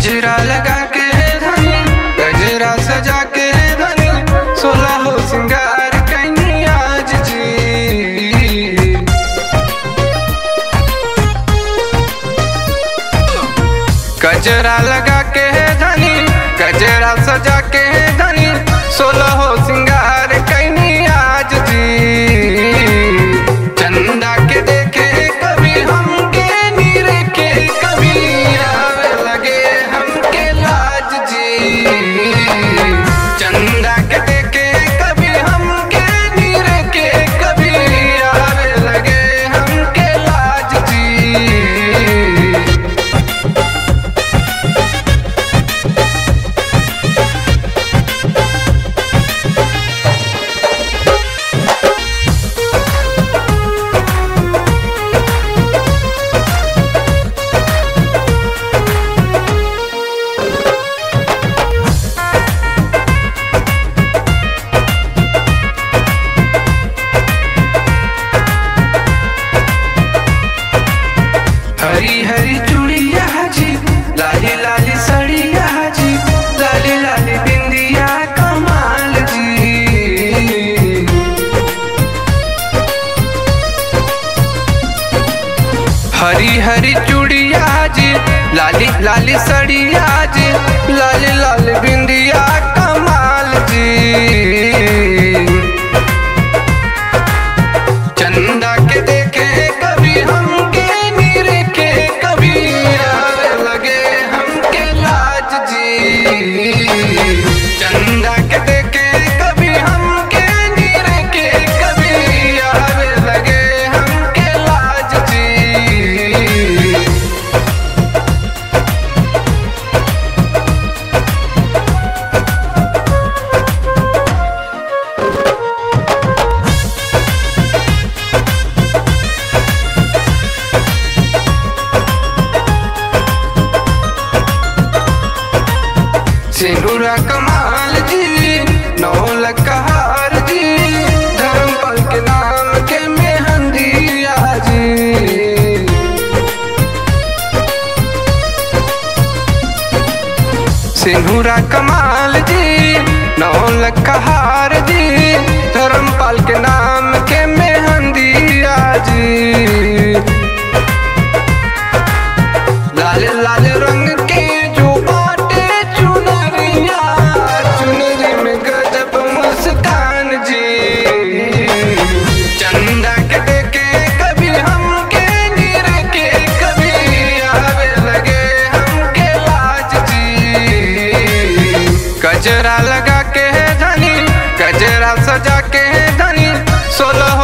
गजरा लगा के धनी गजरा सजा के धनी सोलह हो सिंगार कैनी आज जी गजरा लगा के धनी गजरा सजा के धनी सोलह हो सिंगार कैनी आज जी चंदा के देखे कभी हमके नीर के कभी आवे लगे हमके लाज जी चंदा के देखे कभी हमके नीर के कभी आवे लगे हमके लाज जी हरी हरी चूड़िया जी लाली लाली सड़िया जी लाली लाली बिंदिया कमाल जी हरी हरी चूड़िया जी लाली लाली सड़िया जी लाली लाली बिंदिया कमाल जी चंदा के देखे कभी हमके नीर के कभी आवे लगे हमके लाज जी चंदा के देखे कभी हमके नीर के कभी आवे लगे हमके लाज जी सिंदूरा कमाल जी नौ लकहार जी धर्मपल के नाम के मेहंदिया जी सिंदूरा कमाल जी नौ लकहार जी धर्मपाल के नाम के मेहंदिया जी लाल लाल रंग के जो बाटे चुनरिया चुनरी में गजब मुस्कान जी चंदा के देखे कभी हमके नीर के कभी आवे लगे हमके लाज जी गजरा लगा के धनी गजरा सजा के धनी सोलह